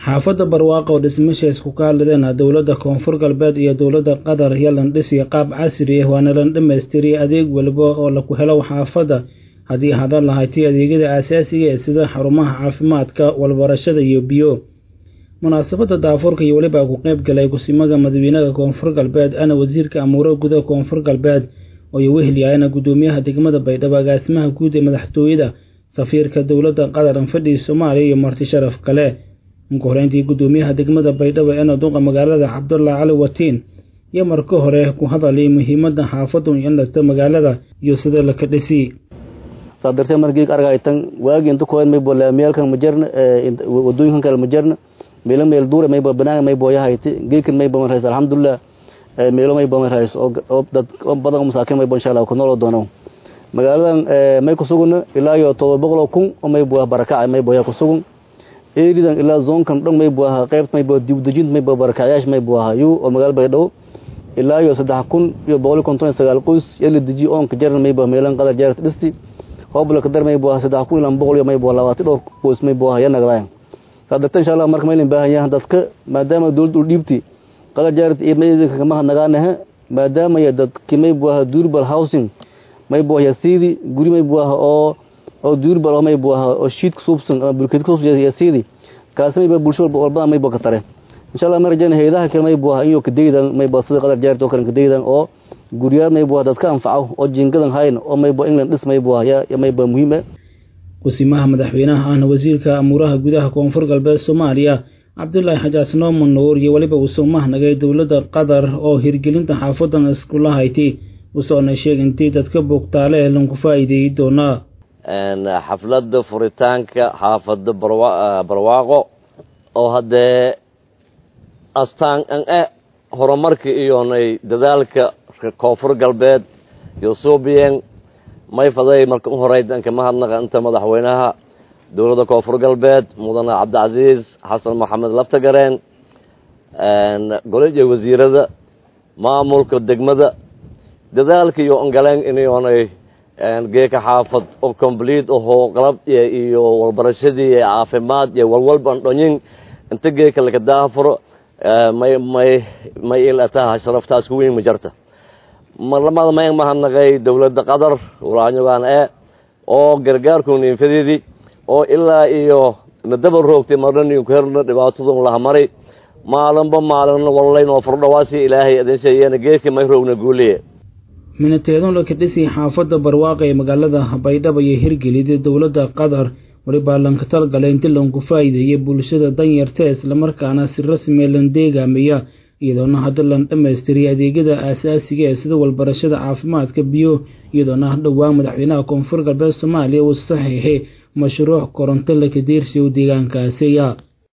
xaafadda barwaaqo oo dhismashaas ku kahadladeen dowladda koonfur galbeed iyo dowladda qatar iyo landhisiya qaab casri ah waana lan dhammaystiriyay adeeg walba oo laku helo xaafadda haddii hadan lahayti adeegyada aasaasiga ee sida xarumaha caafimaadka walbarashada iyo biyo munaasabadda daafuurka iyo weliba ku qeyb galay kusimaga madaxweynaha koonfur galbeed ana wasiirka amuuro gudaha koonfur galbeed oo ay wehelyahaana guddoomiyaha degmada baydhabo agaasimaha guud ee madaxtooyada safiirka dowladda qatar anfadhii soomaaliya iyo marti sharaf kale ugu horeyntii guddoomiyaha degmada baydhabo ee naduqa magaalada cabdullah cali watiin iyo marka hore ku hadalay muhiimadda xaafaddu in dhagta magaalada iyo sida laka dhisi saa darteed markii argaytan waagi inta kood may bolaamiyalkan majarna wadooyinkan kale majarna meelo meel duure may banaan may booyahayti geekan may baman rays alxamdulilah meelo may baman rays oo dad badan masaakiin may insha Allah ku nool doono magaaladan may ku suguna ilaa iyo todoba boqol kun oo may booya barakac may booya ku sugun eeridan ilaa zoonkan dhan may booya qeybt may booya dib dejint may booya barakacyash may booya yu oo magaal baydhabo ilaa iyo saddex kun iyo boqol konton iyo sagaal qoys yali deji oonka jaran may booya meelan qadar jaarta dhisti hobla kadar may booya saddex kun ilaa boqol iyo may booya labaatan dhowr qoys may booya ya nagdaayan sadarta insha Allah marka maylin baahan yahay dadka maadaama dawladdu dhiibti qala jaarat iyo meeyada kama hadnagaanaha maadaama ya dadki may buaha durable housing may buaha sidi guri may buaha oo oo durable oo may buaha oo sheet suubsan ama bulkeed ku suubsan ya sidi kaas may baa bulsho walba may baa ka tare insha Allah marjana hayadaha kale may buaha iyo kadeedan may baa sida qadar jaarat oo kale kadeedan oo guriyaal may buaha dadka anfaco oo jingadan hayn oo may baa England dhis may buaha ya may baa muhiim ah kusimaha madaxweynaha ahna wasiirka amuuraha gudaha koonfur galbeed soomaaliya cabdulaahi xajaas nooman nuur iyo weliba uu soo mahnagay dowladda qatar oo hirgelinta xaafadan iskula hayti usoona sheeg intii dadka bogtaale ee lanku faa'iideeyi doonaa xafladda furitaanka xaafadda barwaaqo oo haddee astaan an e horumarka iyonay dadaalka koonfur galbeed iyo suubiyen may faday marka u horeyd anka mahadnaqa inta madaxweynaha dowladda koonfur galbeed mudane cabdicasiis xasan maxamed laftagareen golija wasiirada maamulka degmada dadaalka iyo ongaleen inyoonay geeka xaafad oo complete ahoo qalab iyo walbarashadii iyo caafimaad iyo walwalban dhonyin inta geeka laka daafuro may may may ilataha sharaftaas ku weyn ma jarta marlamada mayn mahadnaqay dowladda qatar walaanyogaan ee oo gargaarkun infadidii oo ilaa iyo nadaba roogtay marnan inku herna dhibaatadun lahamari maalinba maalin wallayn oo furdhawaasi ilaahay adinshayena geedka may roogna guuliye minateedun laka dhisi xaafadda barwaaqa ee magaalada baydhabo iyo hirgelida dowladda qatar walibaa lanka talgalay inti lanku faa'iideeyay bulshada danyarta islamarkaana si rasmi lan deegaamaya iyadoona hadda lan dhammaystiriyay adeegyada aasaasiga ee sida walbarashada caafimaadka biyo iyadoona dhowaan madaxweynaha koonfur galbeed soomaaliya uu saxiixay mashruuc koronto laka deersiyo deegaankaasiya